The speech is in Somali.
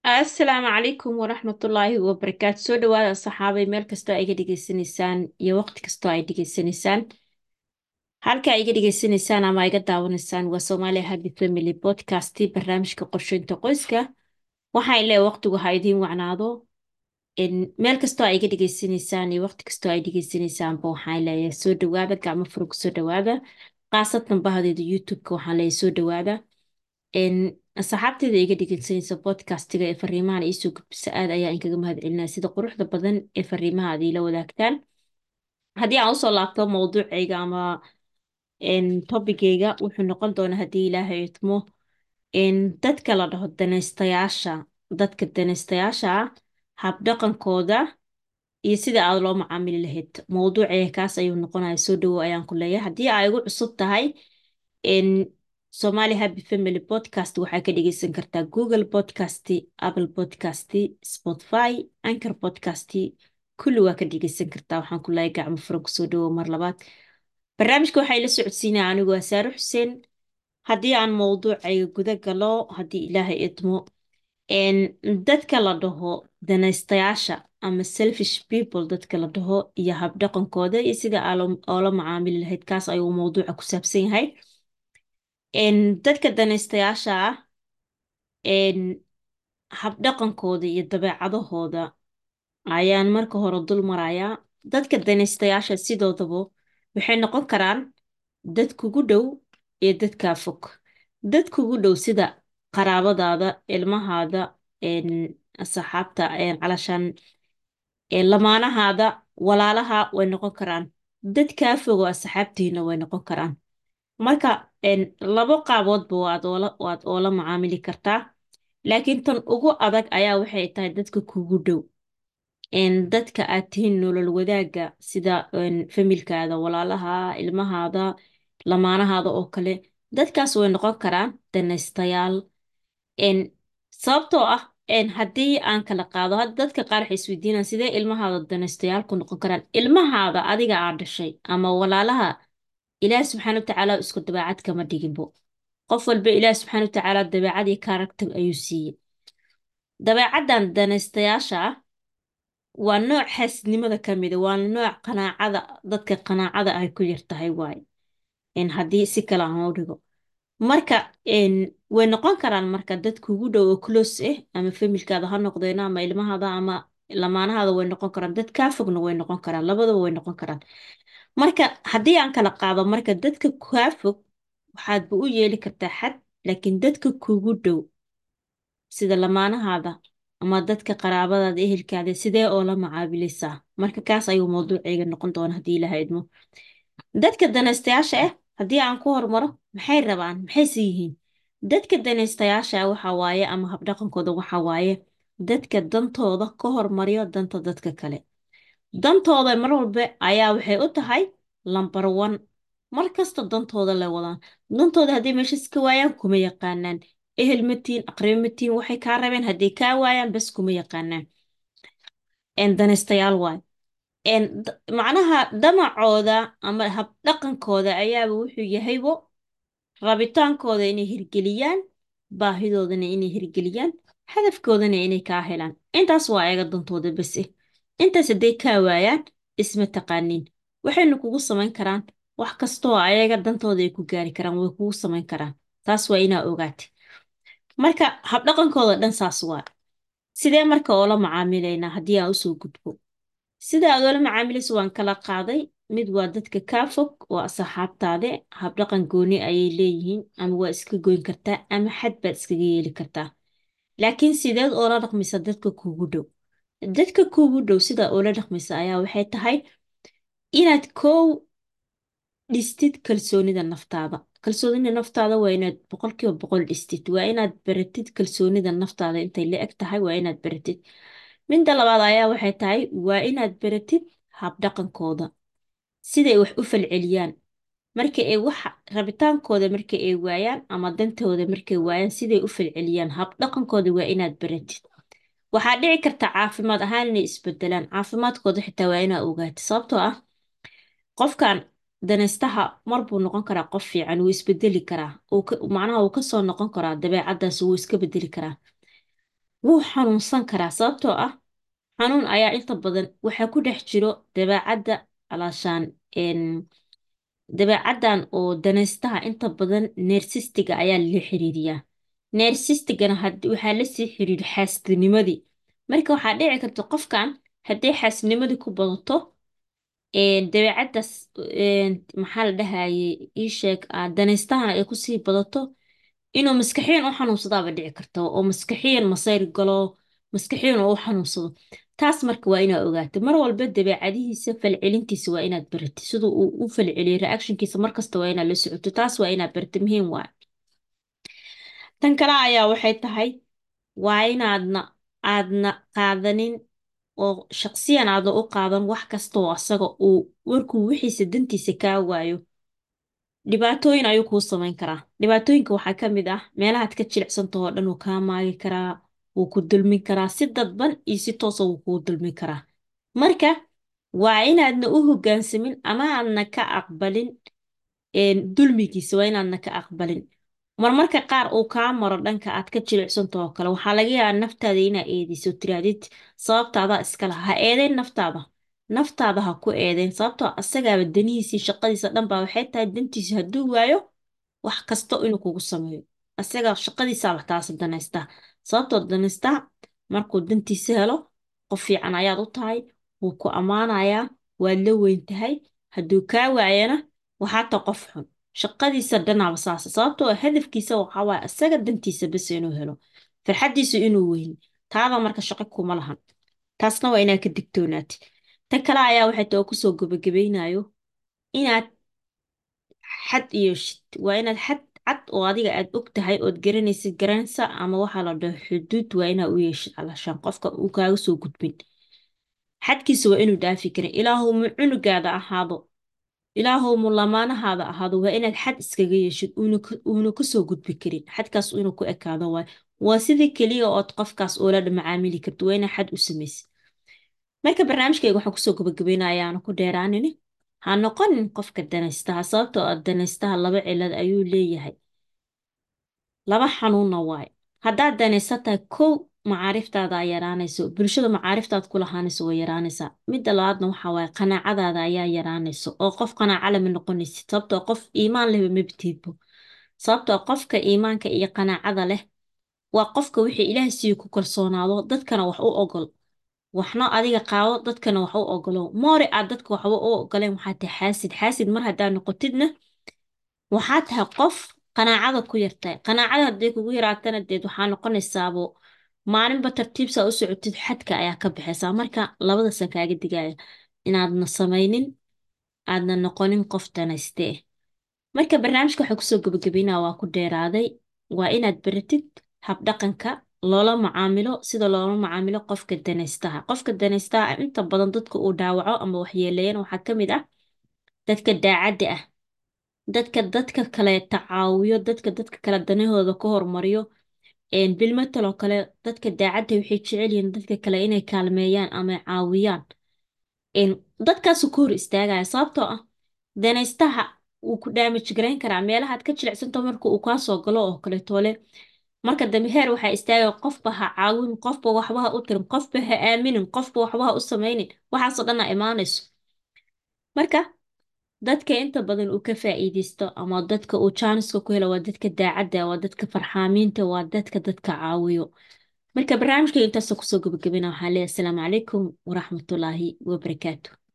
asalaamu calaykum waraxmatullaahi wabarakaatu soo dhawaada saxaabay meel kastoo ay iga dhegaysanaysaan iyo waqti kastoo ay dhegaysanaysaan halka ay iga dhegaysanaysaan ama iga daawanaysaan waa Somali Happy Family Podcast barnaamijka qorsheynta qoyska waxaan leeyahay waqtigu ha idiin wacnaado in meel kastoo ay iga dhegaysanaysaan iyo waqti kastoo ay dhegaysanaysaanba waxaan leeyahay soo dhawaada gacmo furug soo dhawaada khaasatan bahdeeda YouTube-ka waxaan leeyahay soo dhawaada in asxaabteeda iga dhegeysanaysa podcastiga ee fariimahan iisoo gudbisa aad ayaa inkaga mahadcelinaya sida quruxda badan ee fariimaha aad iila wadaagtaan haddii aan usoo laabto mowduucayga ama tobigayga wuxuu noqon doonaa haddii ilaahay idmo in dadka la dhaho danaystayaasha dadka danaystayaasha ah habdhaqankooda iyo sida aad loo macaamili lahayd mowduucayga kaas ayuu noqonaya soo dhawow ayaan ku leeyahay haddii ay igu cusub tahay in Somali Happy Family Podcast waxaa ka dhegeysan kartaa Google Podcast, Apple Podcast, Spotify, Anchor Podcast, kulli waa ka dhegeysan kartaa waxaan ku leeyahay gacmo furan kusoo dhawow mar labaad barnaamijka waxaa ila socodsiinaya anigu waa Saaro Xuseen haddii aan mowduucayga guda galo haddii ilaahay idmo dadka la dhaho danaystayaasha ama selfish people dadka la dhaho iyo habdhaqankooda iyo sida oola macaamili lahayd kaas ayuu mowduuca ku saabsan yahay dadka danaystayaasha ah habdhaqankooda iyo dabeecadahooda ayaan marka hore dul marayaa dadka danaystayaasha sidoodaba waxay noqon karaan dad kugu dhow iyo dadkaa fog dad kugu dhow sida qaraabadaada ilmahaada asxaabta calashaan lamaanahaada walaalaha way noqon karaan dad kaa fogo asxaabtiina way noqon karaan marka labo qaaboodba waad oola macaamili kartaa laakiin tan ugu adag ayaa waxay tahay dadka kugu dhow dadka aad tihiin nolol wadaagga sida familkaada walaalaha ilmahaada lamaanahaada oo kale dadkaas way noqon karaan danaystayaal sababtoo ah haddii aan kala qaado dadka qaar waxay isweydiinaan sidee ilmahaada danaystayaal ku noqon karaan ilmahaada adiga aad dhashay ama walaalaha ilaah subxaana watacaala isku dabeecad kama dhiginbo qof walba ilaah subxaana watacaala dabeecad iyo kaaragtar ayuu siiyey dabeecaddan danaystayaasha ah waa nooc xaasidnimada ka mida waa nooc qanaacada dadka qanaacada ay ku yar tahay waaye haddii si kale aan u dhigo marka way noqon karaan marka dad kugu dhow oo close ah ama familkaada ha noqdeen ama ilmahaada ama lamaanahaada way noqon karaan dad kaa fogna way noqon karaan labadaba way noqon karaan marka haddii aan kala qaado marka dadka kaa fog waxaadba u yeeli kartaa xad laakiin dadka kugu dhow sida lamaanahaada ama dadka qaraabadaada ehelkaada sidee oo la macaabilaysaa marka kaas ayuu mowduucayga noqon doona haddii ilaha idmo dadka danaystayaasha ah haddii aan ku hormaro maxay rabaan maxayse yihiin dadka danaystayaasha ah waxa waaye ama habdhaqankooda waxa waaye dadka dantooda ka hormariyo danta dadka kale dantooda mar walba ayaa waxay u tahay lambar one mar kasta dantooda la wadaan dantooda hadday meeshas ka waayaan kuma yaqaanaan ehel matiin aqribo matiin waxay kaa rabeen hadday kaa waayaan bas kuma yaqaanaan danaystayaal waay macnaha damacooda ama habdhaqankooda ayaaba wuxuu yahaybo rabitaankooda inay hirgeliyaan baahidoodana inay hirgeliyaan hadafkoodana inay kaa helaan intaas waa ayaga dantooda bas eh intaas hadday kaa waayaan isma taqaaniin waxayna kugu samayn karaan wax kastoo ayaga dantooda ay ku gaari karaan way kugu samayn karaan taas waa inaa ogaatay marka habdhaqankooda dhan saas waa sidee marka oola macaamilaynaa haddii aan usoo gudbo sida aad oola macaamilayso waan kala qaaday mid waa dadka kaa fog oo asxaabtaade habdhaqan gooni ayay leeyihiin ama waa iska goyn kartaa ama xad baad iskaga yeeli kartaa laakiin sideed oola dhaqmaysa dadka kugu dhow dadka kugu dhow sida oola dhaqmaysa ayaa waxay tahay inaad kow dhistid kalsoonida naftaada kalsoonida naftaada waa inaad boqolkiiba boqol dhistid waa inaad baratid kalsoonida naftaada intay la eg tahay waa inaad baratid midda labaad ayaa waxay tahay waa inaad baratid habdhaqankooda siday wax u falceliyaan marka ay wax rabitaankooda marka ay waayaan ama dantooda markay waayaan siday u falceliyaan habdhaqankooda waa inaad baratid waxaa dhici karta caafimaad ahaan inay isbedelaan caafimaadkooda xitaa waa inaa ogaatid sababtoo ah qofkan danaystaha mar buu noqon karaa qof fiican wuu isbedeli karaa macnaha uu kasoo noqon karaa dabeecaddaas wuu iska bedeli karaa wuu xanuunsan karaa sababtoo ah xanuun ayaa inta badan waxaa ku dhex jiro dabeecadda alaashaan dabeecaddan oo danaystaha inta badan neersistiga ayaa lala xiriiriyaa neersistigana waxaa lasii xiriir xaasidnimadii marka waxaa dhici karta qofkan hadday xaasidnimadii ku badato dabeecaddaas maxaa la dhahayay ii sheeg danaystahana ay kusii badato inuu maskaxiyan u xanuunsadaaba dhici karta oo maskaxiyan masayr galo maskaxiyan oo u xanuunsado taas marka waa inaad ogaato mar walba dabeecadihiisa falcelintiisa waa inaad baratid siduu uu u falceliyo reactionkiisa markasta waa inaad la socoto taas waa inaad barata muhiim waay tan kale ayaa waxay tahay waa inaadna aadna qaadanin oo shaqsiyan aadna u qaadan wax kasta oo asaga uu warkuu wixiisa dantiisa kaa waayo dhibaatooyin ayuu kuu samayn karaa dhibaatooyinka waxaa ka mid ah meelahaad ka jilicsantaho oo dhan wuu kaa maagi karaa wuu ku dulmin karaa si dadban iyo si toosa wuu kuu dulmin karaa marka waa inaadna u hoggaansamin ama aadna ka aqbalin dulmigiisa waa inaadna ka aqbalin marmarka qaar uu kaa maro dhanka aad ka jilicsantaho oo kale waxaa laga yaabaa naftaada inaa eedeyso tiraadid sababtaadaa iska laha ha eedeyn naftaada naftaada ha ku eedeyn sababtoo asagaaba danihiisii shaqadiisa dhan baa waxay tahay dantiisa hadduu waayo wax kasta inuu kugu sameeyo asaga shaqadiisaaba taas danaystaa sababtoo danaystaa markuu dantiisa helo qof fiican ayaad u tahay wuu ku ammaanayaa waad la weyn tahay hadduu kaa waayana waxaa ta qof xun shaqadiisa dhanaaba saasa sababtoo hadafkiisa waxaa waaye asaga dantiisa bas inuu helo farxaddiisu inuu weyni taada marka shaqo kuma lahan taasna waa inaad ka digtoonaatid tan kale ayaa waxay tao kusoo gabagabaynayo inaad xad yeeshid waa inaad xad cad oo adiga aad og tahay ood garanaysid garanaysa ama waxaa la dhaho xuduud waa inaa u yeeshid alashaan qofka uu kaaga soo gudbin xadkiisa waa inuu dhaafi karin ilaahow mu cunugaada ahaado ilaahow mu lamaanahaada ahaado waa inaad xad iskaga yeeshid uuna kasoo gudbi karin xadkaas inuu ku ekaado waay waa sidii keliya ood qofkaas oola macaamili karto waa inaa xad u samaysid marka barnaamijkayga waxaan kusoo gabagabeynaya ayaana ku dheeraanini ha noqonin qofka danaystaha sababtoo ah danaystaha laba cilad ayuu leeyahay laba xanuunna waaye haddaad danaysta tahay kow macaariftaada yaraanayso bulshada macaariftaad ku lahaanayso way yaraanaysaa midda labaadna waxaa waaye qanaacadaada ayaa yaraanayso oo qof qanaaca lama noqonaysid sababtoo qof iimaan lehba mabtiidbo sababtoo qofka iimaanka iyo qanaacada leh waa qofka wixii ilaahay siiyo ku kalsoonaado dadkana wax u ogol waxna adiga qaado dadkana wax u ogolo moore aad dadka waxba u ogoleen waxaa tahay xaasid xaasid mar haddaa noqotidna waxaa tahay qof qanaacada ku yartahay qanaacada hadday kugu yaraatana deed waxaa noqonaysaabo maalinba tartiibsaa u socotid xadka ayaa ka baxaysaa marka labadasan kaaga digaya inaadna samaynin aadna noqonin qof danayste marka barnaamijka waxaa kusoo gabagabeynaa waa ku dheeraaday waa inaad baratid habdhaqanka loola macaamilo sida loola macaamilo qofka danaystaha qofka danaystaha inta badan dadka uu dhaawaco ama waxyeeleeyana waxaa ka mid ah dadka daacadda ah dadka dadka kale tacaawiyo dadka dadka kale danahooda ka hormariyo bilmataloo kale dadka daacadda waxay jecel yihiin dadka kale inay kaalmeeyaan ama caawiyaan dadkaasu ka hor istaagaya sababtoo ah danaystaha wuu ku daamaj garayn karaa meelahaad ka jilicsanto marka uu kaa soo galo oo kaletoole marka dambe heer waxaa istaagaya qofba ha caawin qofba waxba ha u tirin qofba ha aaminin qofba waxba ha u samaynin waxaasoo dhan a imaanayso marka dadka inta badan uu ka faa'iideysto ama dadka uu jaaniska ku helo waa dadka daacadda waa dadka farxaamiinta waa dadka dadka caawiyo marka barnaamijka intaasoo kusoo gabagabina waxaan leeyahay asalaamu calaykum waraxmatullaahi wabarakaatu